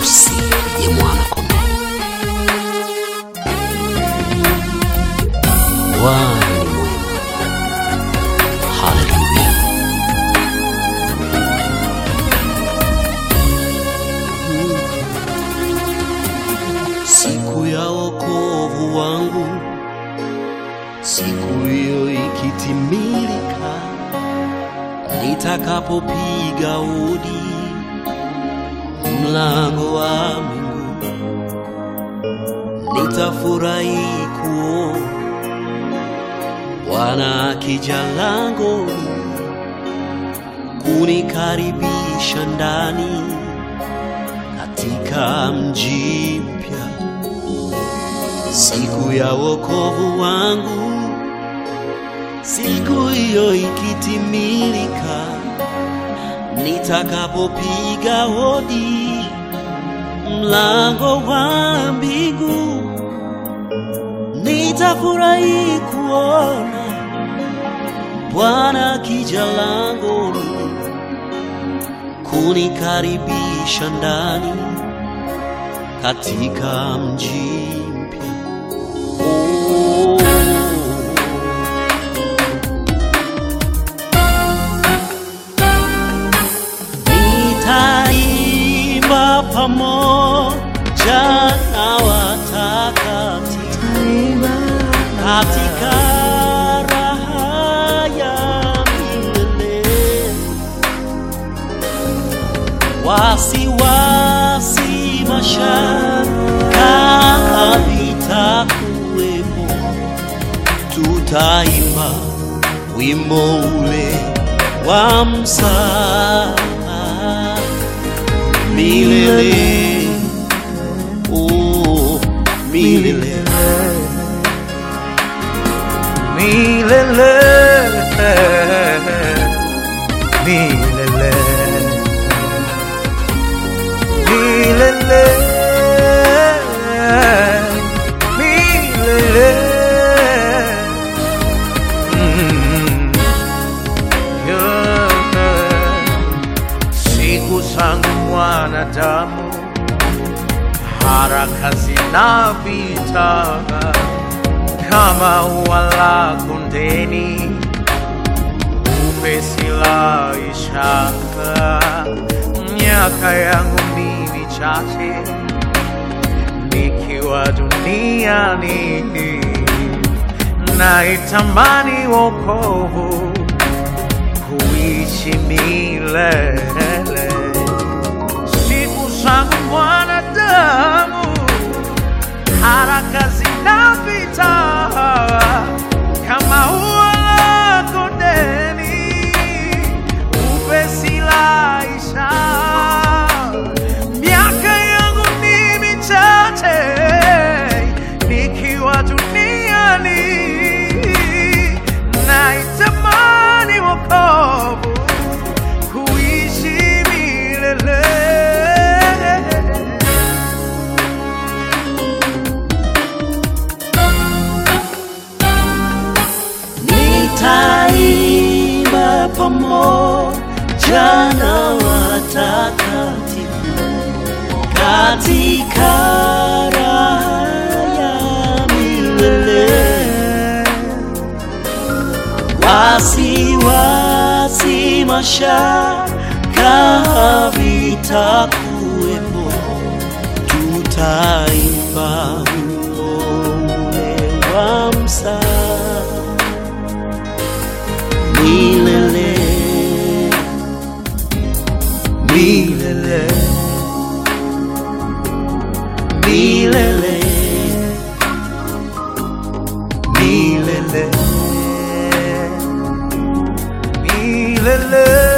harusi ya mwana kondoo. Bwana ni mwema. Haleluya. Siku ya wokovu wangu, siku hiyo ikitimilika, nitakapopiga hodi mlango wa mbingu, nitafurahi kuona Bwana akija langoni kunikaribisha ndani katika mji mpya, siku ya wokovu wangu, siku hiyo ikitimilika, nitakapopiga hodi mlango wa mbingu, nitafurahi kuona Bwana akija langoni kunikaribisha ndani katika mji mpya. Oh. Nitaimba pamoja na watakatifu katika raha ya milele wasiwasi mashaka havitakuwepo, tutaimba wimbo ule wa msamaha milele, oh, milele. Milele, milele, milele, milele. Mm, yeah. Siku zangu mwanadamu, haraka zinapita kama ua la kondeni, upesi la ishara. Miaka yangu ni michache nikiwa duniani, naitamani wokovu kuishi milele. Siku zangu mwanadamu haraka zinapita kama ua la kondeni, upesi laisha. Miaka yangu ni michache nikiwa duniani, naitamani wokovu kuishi milele. Nitaimba pamoja na watakatifu katika raha ya milele, wasiwasi mashaka havitakuwepo, tutaimba wimbo ule wa msamaha milele, milele, milele, milele, milele.